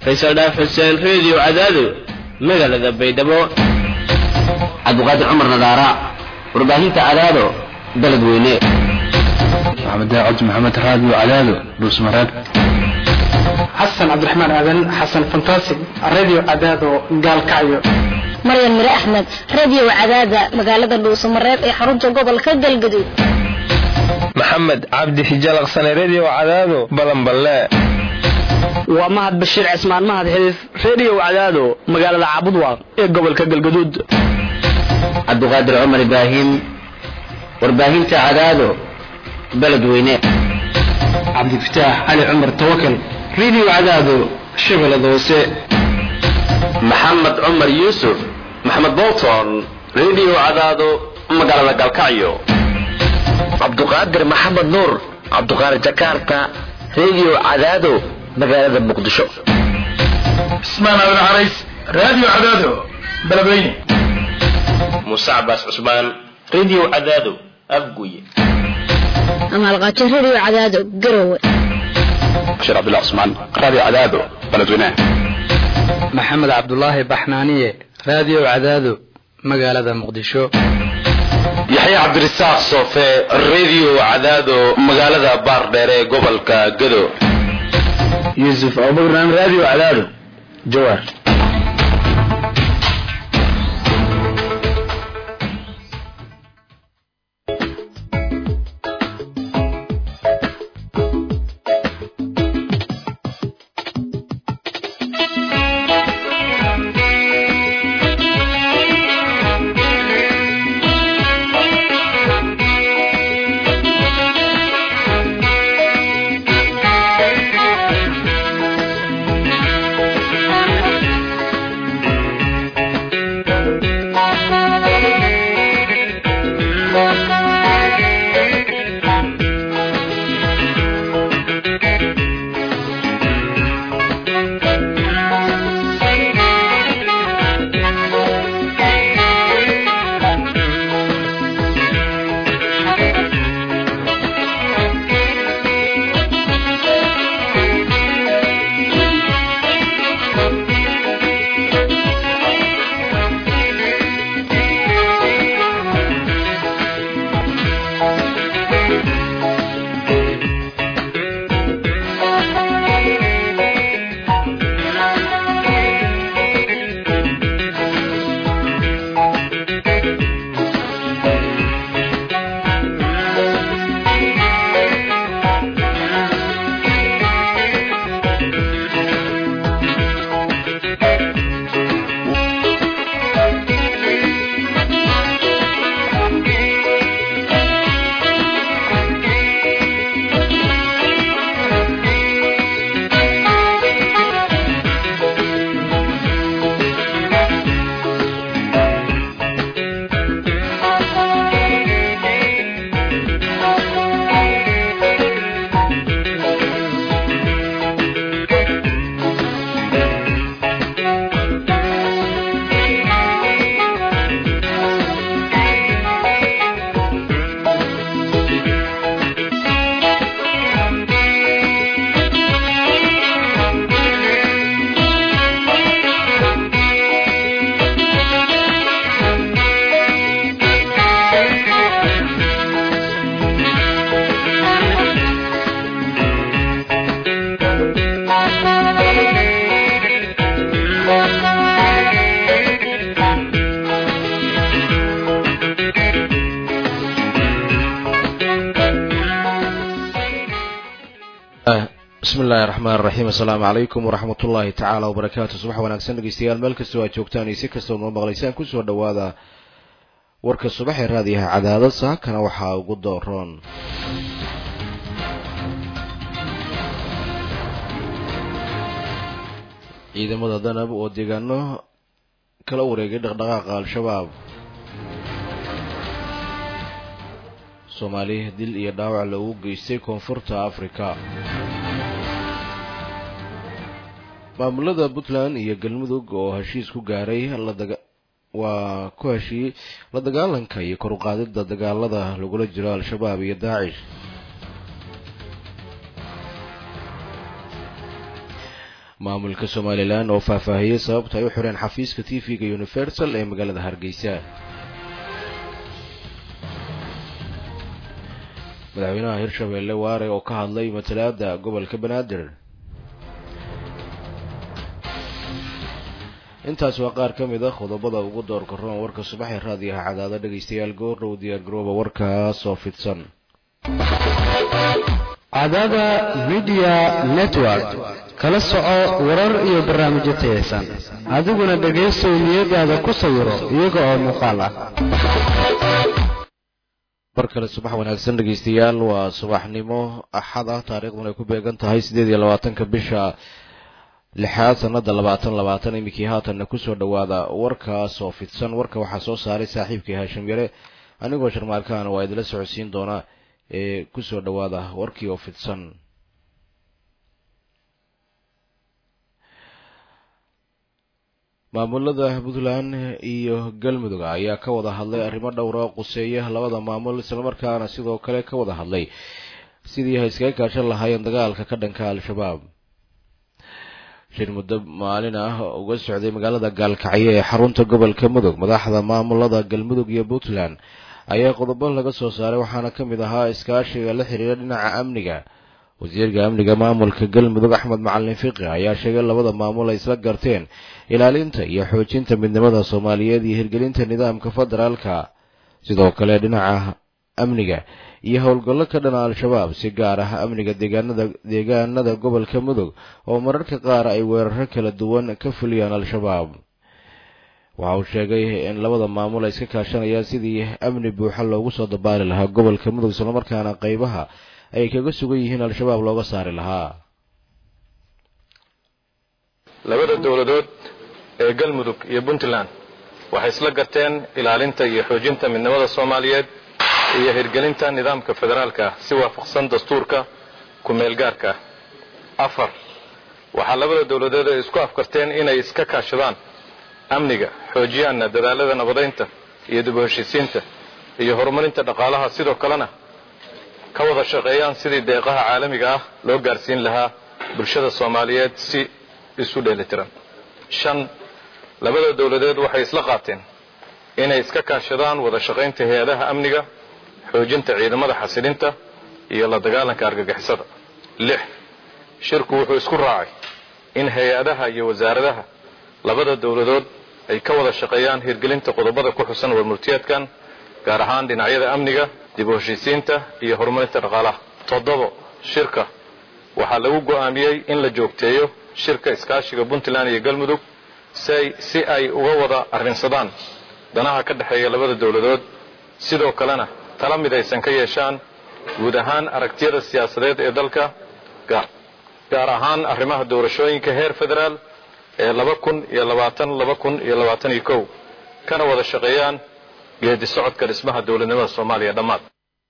faysal dhaaf xuseen reediyo cadaado magaalada baydhabo cabdiqaadir cumar nadaara warbaahinta cadaado dalad weyne maxamed cabdi maxamed raadiyo cadaado dhuusmareeb xasan cabdiraxmaan aadan xasan fantastic radio cadaado gaalkacyo maryan mire axmed radio cadaada magaalada dhuusamareeb ee xarunta gobolka galgaduud maxamed cabdi xijalaqsane redio cadaado balanballe waa mahad bashiir cismaan mahad xiliif redio cadaado magaalada caabudwaaq ee gobolka galgaduud cabdiqaadir cumar ibraahim warbaahinta cadaado baled weyne cabdifataax cali cumar tawakal radio cadaado shabeellada hoose maxamed cumar yuusuf maxamed bolton redio cadaado magaalada galkacyo cabduqaadir maxamed nuur cabduqaadir jakarta redio cadaado magaalada muqdisho cismaan abin carays radio cadaado beledweyne muuse cabaas cusmaan redio cadaado afguye amaalqaajo radio cadaado garowe bashiir cabdullah cusmaan radio cadaado beledweyne maxamed cabdulaahi baxnaaniye radio cadaado magaalada muqdisho yaxye cabdirasaaq soofe redio cadaado magaalada baardheer ee gobolka gado yuusuf abubakran radio cadaado jawaar bismillahi raxmaan raxiim assalaamu calaykum waraxmat ullaahi tacaala wabarakaatu subax wanaagsan dhegeystayaal meel kastoo aad joogtaan iyo si kastoo noo maqlaysaan kusoo dhawaada warka subax ee raadiyaha cadaadad saakana waxaa ugu dooroon ciidamada danab oo deegaano kala wareegay dhaqdhaqaaqa al-shabaab soomaali dil iyo dhaawac lagu geystay koonfurta afrika maamulada puntland iyo galmudug oo heshiis ku gaaray waa ku heshiiyey la dagaalanka iyo kor u qaadida dagaalada lagula jiro al-shabaab iyo daacish maamulka somalilan oo faahfaahiyey sababta ay u xireen xafiiska t v-ga universal ee magaalada hargeysa madaxweynaha hirshabeelle waare oo ka hadlay matalaada gobolka banaadir intaas waa qaar ka mid a qodobada ugu doorka roon warka subaxee raadiyaha cadaada dhegaystayaal goordhow diyaargarooba warkaas oo fidsan cadaada media network kala soco warar iyo barnaamijyo tayaysan adiguna dhegaystow niyadaada ku sawiro iyaga oo muuqaal ah mar kale subax wanaagsan dhegaystayaal waa subaxnimo axad ah taariikhduna ay ku beegan tahay siddeed iyo labaatanka bisha lixaad sanada labaatan labaatan iminkii haatanna kusoo dhowaada warkaas oo fidsan warka waxaa soo saaray saaxiibkii haashim yare anigoo sharmaalkaana waa idila socodsiin doonaa ee kusoo dhowaada warkii oo fidsan maamulada puntland iyo galmudug ayaa ka wada hadlay arrimo dhowra oo quseeya labada maamul islamarkaana sidoo kale ka wada hadlay sidii ay iskaga kaashan lahaayeen dagaalka ka dhanka al-shabaab shir muddo maalin ah uga socday magaalada gaalkacyo ee xarunta gobolka mudug madaxda maamulada galmudug iyo puntland ayaa qodobo laga soo saaray waxaana ka mid ahaa iskaashiga la xiriira dhinaca amniga wasiirka amniga maamulka galmudug axmed macalin fiqi ayaa sheegay labada maamul ay isla garteen ilaalinta iyo xoojinta midnimada soomaaliyeed iyo hirgelinta nidaamka federaalka sidoo kale dhinaca amniga iyo howlgallo ka dhana al-shabaab si gaar ah amniga deegaanada deegaanada gobolka mudug oo mararka qaar ay weeraro kala duwan ka fuliyaan al-shabaab waxa uu sheegay in labada maamul ay iska kaashanayaan sidii amni buuxa loogu soo dabaali lahaa gobolka mudug islamarkaana qeybaha ay kaga sugan yihiin al-shabaab looga saari lahaa labada dowladood ee galmudug iyo puntland waxay isla garteen ilaalinta iyo xoojinta midnimada soomaaliyeed iyo hirgelinta nidaamka federaalka ah si waafaqsan dastuurka ku-meelgaarka ah afar waxaa labada dowladood ay isku afkarteen inay iska kaashadaan amniga xoojiyaanna dadaalada nabadaynta iyo dib u heshiisiinta iyo horumarinta dhaqaalaha sidoo kalena ka wada shaqeeyaan sidii deeqaha caalamiga ah loo gaarsiin lahaa bulshada soomaaliyeed si isu dheelitiran shan labada dowladeed waxay isla qaateen inay iska kaashadaan wada shaqaynta hay-adaha amniga xoojinta ciidamada xasilinta iyo la dagaalanka argagixisada lix shirku wuxuu isku raacay in hay-adaha iyo wasaaradaha labada dowladood ay ka wada shaqeeyaan hirgelinta qodobada ku xusan warmurtiyeedkan gaar ahaan dhinacyada amniga dib u heshiisiinta iyo horumarinta dhaqaalaha toddobo shirka waxaa lagu go'aamiyey in la joogteeyo shirka iskaashiga puntland iyo galmudug si ay uga wada arrinsadaan danaha ka dhexeeya labada dowladood sidoo kalena tala mid aysan ka yeeshaan guud ahaan aragtiyada siyaasadeed ee dalka gaar ahaan arrimaha doorashooyinka heer federaal ee laba kun iyo labaatan laba kun iyo labaatan iyo kow kana wada shaqeeyaan geedi socodka dhismaha dowladnimada soomaaliya dhammaad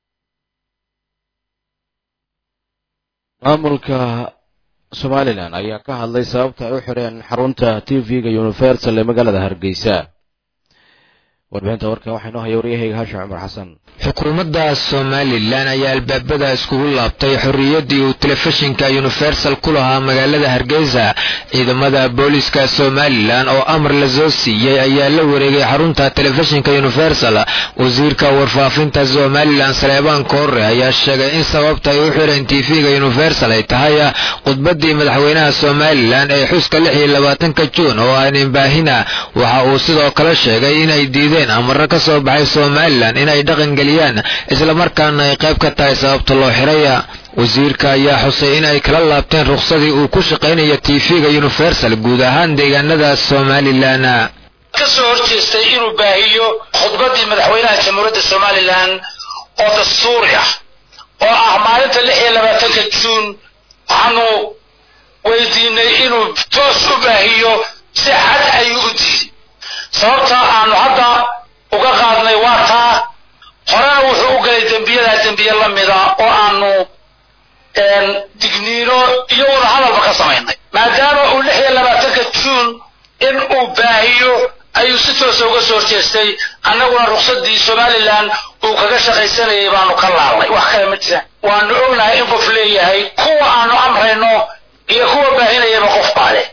maamulka somalilan ayaa ka hadlay sababta ay u xireen xarunta t v-ga universal ee magaalada hargeysa warbixinta warkan waxaa inoo haya waryahayga haashim cumar xasan xukuumadda somalilan ayaa albaabada iskugu laabtay xorriyaddii uu telefishinka universal ku lahaa magaalada hargeysa ciidamada booliiska somalilan oo amar la soo siiyey ayaa la wareegay xarunta telefishinka universal wasiirka warfaafinta somalilan saleebaan koore ayaa sheegay in sababta ay u xireen tv-ga universal ay tahay khudbaddii madaxweynaha somalilan ee xuska lix iyo labaatanka juun oo aanin baahina waxa uu sidoo kale sheegay inay diideen amaro ka soo baxay somalilan inay dhaqangeli islamarkaana ay qayb ka tahay sababta loo xiraya wasiirka ayaa xusay in ay kala laabteen rukhsadii uu ku shaqaynaya tv-ga universal guud ahaan deegaanada somalilan ka soo horjeestay inuu baahiyo khudbaddii madaxweynaha jamhuuriyadda somalilan oo dastuuri ah oo ah maalinta lix iyo labaatanka juun waxaanu weydiinay inuu toos u baahiyo si xad ayuu u diiday sababta aanu hadda uga qaadnay waa taa horena wuxuu u galay dembiyadaa dembiye la mida oo aanu digniino iyo wada hadalba ka samaynay maadaama uu lix iyo labaatanka juun in uu baahiyo ayuu si toosa uga soo horjeestay annaguna ruksaddii somalilan uu kaga shaqaysanayay baanu ka laalnay wax kale ma jiraan waanu ognahay in qof leeyahay kuwa aanu amrayno iyo kuwa baahinayaba qof baa leh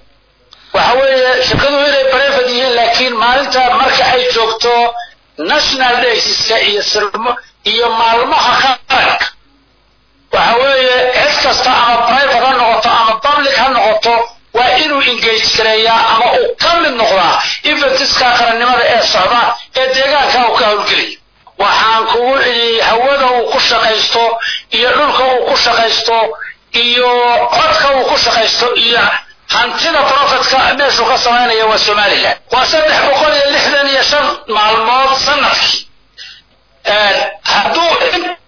shirkaduhu inay brevet yihiin laakiin maalinta marka ay joogto national daysiska iyo sirmo iyo maalmaha qaranka waxa weeye cid kasta ama private ha noqoto ama public ha noqoto waa inuu engage gareeyaa ama uu ka mid noqdaa eventiska qarannimada ee socda ee deegaanka uu ka howlgelaya waxaan kugu cidhi hawada uu ku shaqaysto iyo dhulka uu ku shaqaysto iyo codka uu ku shaqaysto iyo hantida profitka meeshuu ka samaynaya waa somalilan waa saddex boqol iyo lixdan iyo shan maalmood sanadkii hadduu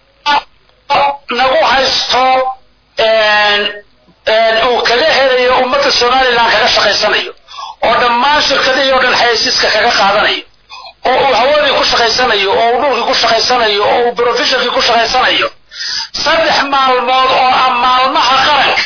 nagu haysto uu kaga helayo ummadda somalilan kaga shaqaysanayo oo dhammaan shirkadihii oo dhan xayasiiska kaga qaadanayo oo uu hawadii ku shaqaysanayo oo uu dhulkii ku shaqaysanayo oo uu profeshonkii ku shaqaysanayo saddex maalmood oo ah maalmaha qaranka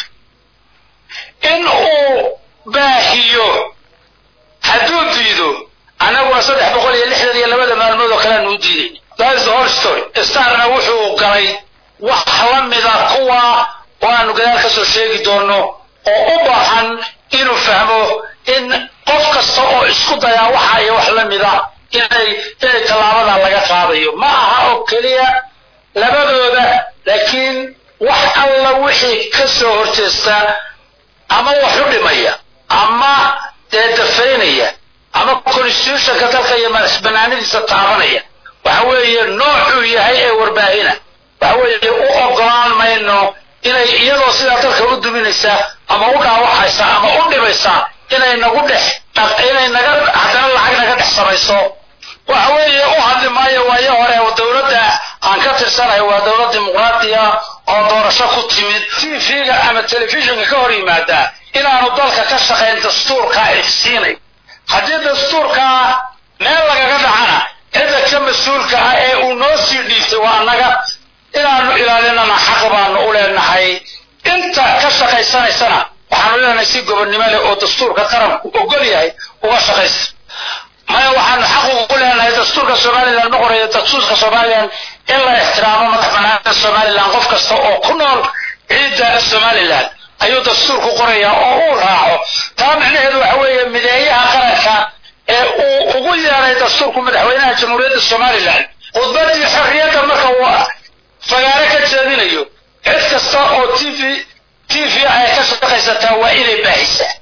in uu baahiyo hadduu diido annaguna saddex boqol iyo lixdan iyo labada maalmood oo kalean uu diidayn that's the whole story starna wuxuu galay wax la mida kuwa oo aanu gadaal ka soo sheegi doono oo u baahan inuu fahmo in qof kasta oo isku dayaa waxa iyo wax la mida inay inay tallaabada laga qaadayo ma aha oo keliya labadooda laakiin wax alla wixii ka soo horjeesta ama wax u dhimaya ama dee dafaynaya ama constitutionka dalka iyo madax banaanidiisa taabanaya waxa weeye noocuu yahay ee warbaahina waxa weeye u ogolaan mayno inay iyadoo sidaa dalka u duminaysa ama u dhaawacaysa ama u dhimaysa inay nagu dhex inay naga haddana lacag naga dhex samayso waxa weeye u hadli maayo waayo hore dowladda aan ka tirsanahay waa dowlad dimuqraadiya oo doorasho ku timid tv-ga ama telefishinka ka hor yimaada inaanu dalka ka shaqayn dastuurkaa ifsiinay haddii dastuurkaa meel lagaga dhacana cidda ka mas-uulka ah ee uu noo sii dhiibtay waa annaga inaanu ilaalinana xaq baanu u leenahay inta ka shaqaysanaysana waxaanu leenahay si gobonnimo leh oo dastuurka qaranku ogol yahay uga shaqaysa maya waxaanu xaq ugu leenahay dastuurka somalilan ma qorayo dastuurka somalilan in la ixtiraamo madax banaanida somalilan qof kasta oo ku nool ciidda somalilan ayuu dastuurku qorayaa oo uu raaco taa macnaheedu waxa weeye mideeyaha qaranka ee uu ugu yeeray dastuurku madaxweynaha jamhuuriyadda somalilan khudbadii xorriyadda marka uu fagaaro ka jeedinayo cid kasta oo t v t v ay ka shaqaysataa waa inay baahisaa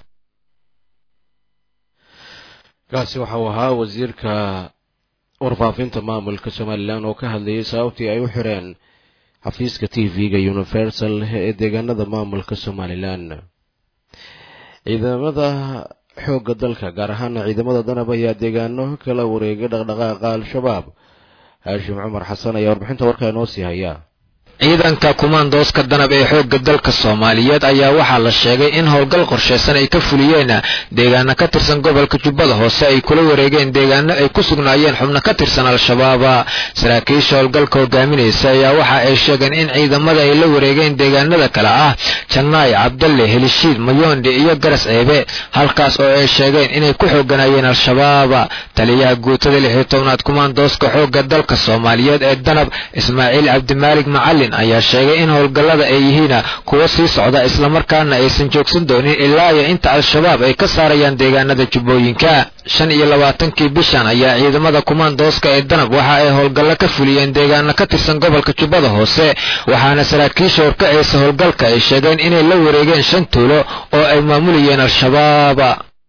kaasi waxa uu ahaa wasiirka warfaafinta maamulka somalilan oo ka hadlayay sababtii ay u xireen xafiiska t v-ga universal ee deegaanada maamulka somalilan ciidamada xoogga dalka gaar ahaana ciidamada danab ayaa deegaano kala wareegay dhaqdhaqaaqa al-shabaab haashim cumar xasan ayaa warbixinta warkaa inoo sii hayaa ciidanka kumaandooska danab ee xoogga dalka soomaaliyeed ayaa waxaa la sheegay in howlgal qorshaysan ay ka fuliyeen deegaano ka tirsan gobolka jubbada hoose ay kula wareegeen deegaano ay ku sugnaayeen xubno ka tirsan al-shabaab saraakiisha howlgalka hogaaminaysa ayaa waxa ay sheegeen in ciidamada ay la wareegeen deegaanada kale ah jannaay cabdalle helishiid mayoondhi iyo garas ceebe halkaas oo ay sheegeen inay ku xooganayeen al-shabaab taliyaha guutada lix iyo tobnaad kumaandooska xoogga dalka soomaaliyeed ee danab ismaaciil cabdimaalig macalin ayaa sheegay in howlgallada ay yihiin kuwa sii socda islamarkaana aysan joogsan doonin ilaa iyo inta al-shabaab ay ka saarayaan deegaanada jubbooyinka shan iyo labaatankii bishan ayaa ciidamada kumaandooska ee danab waxa ay howlgallo ka fuliyeen deegaano ka tirsan gobolka jubbada hoose waxaana saraakiisha horkacaysa howlgalka ay sheegeen inay la wareegeen shan tuulo oo ay maamulayeen al-shabaab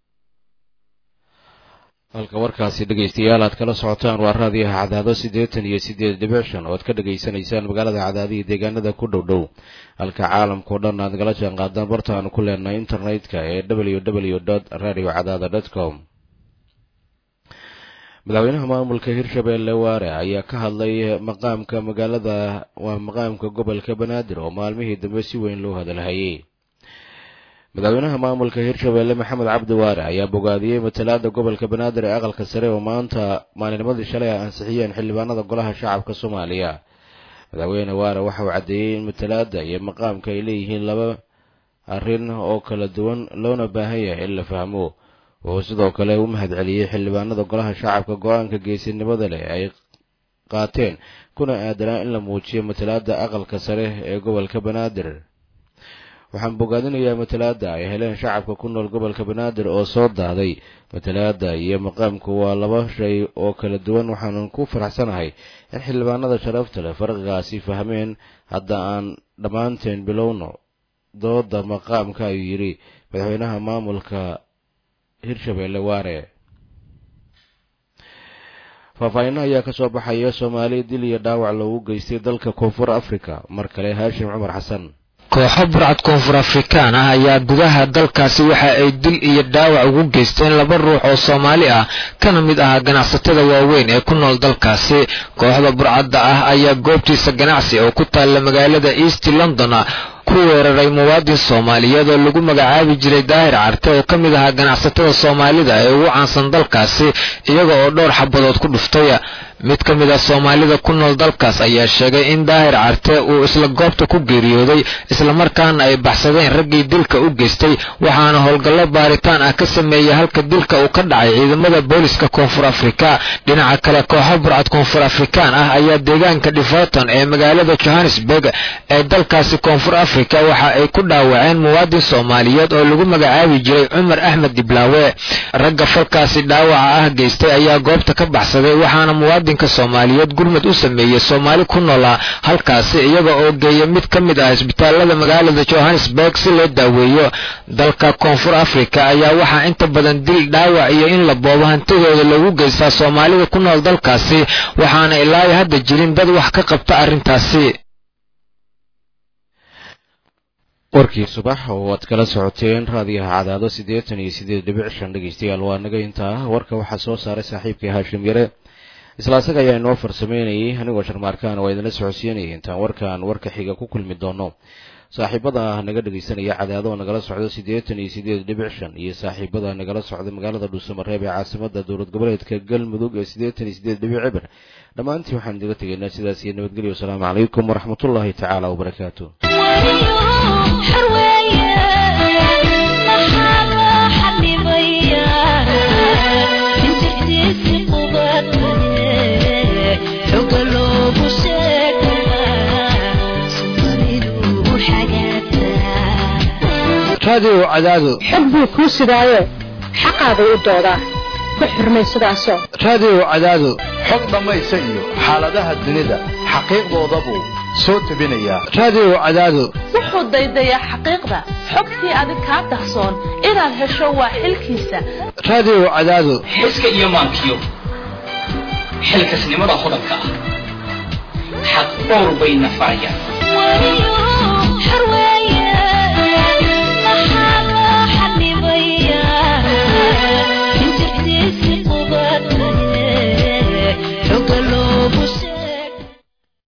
halka warkaasi dhegaystayaal aad kala socotaan waa raadiyaha cadaado siddeetan iyo siddeed dhibic shan oo aad ka dhegaysanaysaan magaalada cadaadihi deegaanada ku dhow dhow halka caalamkao dhan aad nagala jaan qaadaan barta aanu ku leenahay internetka ee w w dot radio cadaada dot com madaxweynaha maamulka hirshabeelle waare ayaa ka hadlay maqaamka magaalada waa maqaamka gobolka banaadir oo maalmihii dambe si weyn loo hadalhayay madaxweynaha maamulka hirshabeelle maxamed cabdi waare ayaa bogaadiyey matalaada gobolka banaadir ee aqalka sare oo maanta maalinimadii shalay ay ansixiyeen xildhibaanada golaha shacabka soomaaliya madaxweyne waare waxa uu caddeeyey in matalaada iyo maqaamka ay leeyihiin laba arrin oo kala duwan loona baahan yahay in la fahmo wuxuu sidoo kale u mahadceliyey xildhibaanada golaha shacabka go-aanka geesinimada leh ay qaateen kuna aadanaa in la muujiyo matalaada aqalka sare ee gobolka banaadir waxaan bogaadinayaa matalaada ay heleen shacabka ku nool gobolka banaadir oo soo daaday matalaada iyo maqaamku waa laba shay oo kala duwan waxaanan ku faraxsanahay in xildhibaanada sharafta leh farqigaasi fahmeen hadda aan dhammaanteen bilowno dooda maqaamka ayuu yidhi madaxweynaha maamulka hirshabeelle waare faahfaahinno ayaa ka soo baxaya soomaali dil iyo dhaawac loogu geystay dalka koonfur africa mar kale haashim cumar xasan kooxo burcad koonfur afrikaan ah ayaa gudaha dalkaasi waxa ay dil iyo dhaawac ugu geysteen laba ruux oo soomaali ah kana mid ahaa ganacsatada waaweyn ee ku nool dalkaasi kooxda burcadda ah ayaa goobtiisa ganacsi oo ku taalla magaalada east london ku weeraray muwaadin soomaaliyeed oo lagu magacaabi jiray daahir carte oo ka mid ahaa ganacsatada soomaalida ee ugu caansan dalkaasi iyaga oo dhowr xabadood ku dhuftay mid ka mid a soomaalida ku nool dalkaas ayaa sheegay in daahir carte uu isla goobta ku geeriyooday islamarkaana ay baxsadeen raggii dilka u geystay waxaana howlgallo baaritaan ah ka sameeyey halka dilka uu ka dhacay ciidamada booliska koonfur afrika dhinaca kale kooxo burcad koonfur afrikaan ah ayaa deegaanka dhiforton ee magaalada johannesburg ee dalkaasi koonfur afrika waxa ay ku dhaawaceen muwaadin soomaaliyeed oo lagu magacaabi jiray cumar axmed diblaawe ragga falkaasi dhaawaca ah geystay ayaa goobta ka baxsaday waxaana muwaadin soomaaliyeed gurmud u sameeyey soomaali ku noolaa halkaasi iyaga oo geeya mid ka mid ah isbitaalada magaalada johannesburg si loo daaweeyo dalka koonfur africa ayaa waxaa inta badan dil dhaawac iyo in la boobo hantidooda lagu geystaa soomaalida ku nool dalkaasi waxaana ilaayo hadda jirin dad wax ka qabta arrintaasi warkii subax oo aad kala socoteen raadiyaha cadaado siddeetan iyo siddeed dhibic shan dhegeystayaal waa naga intaa warka waxaa soo saaray saaxiibkii haashim yare isla asaga ayaa inoo farsameynayay anigoo sharmaarkaan waa idinla socodsiinayay intaan warkan warka xiga ku kulmi doono saaxiibada naga dhegaysanaya cadaado oo nagala socdo siddeetan iyo siddeed dhibic shan iyo saaxiibada nagala socda magaalada dhuusamareeb ee caasimada dowlad goboleedka galmudug ee siddeetan iyo siddeed dhibic cibir dhammaantii waxaan idiga tegaynaa sidaas iyo nabadgelyo wasalaamu calaykum waraxmatullaahi tacaala wabarakaatu raadiyo cadaado xog buu kuu sidaayo xaqaaday u doodaa ku xurmay sidaasoo raadiyo cadaado xog dhammaysa iyo xaaladaha dunida xaqiiqdoodabuu soo tebinayaa raadiyo cadaado wuxuu daydayaa xaqiiqda xogtii adig kaa dahsoon inaad hesho waa xilkiisa raadiyo cadaado xiska iyo maankiyo xilkasnimada hodanka ah xaq dhowr bayna farayaan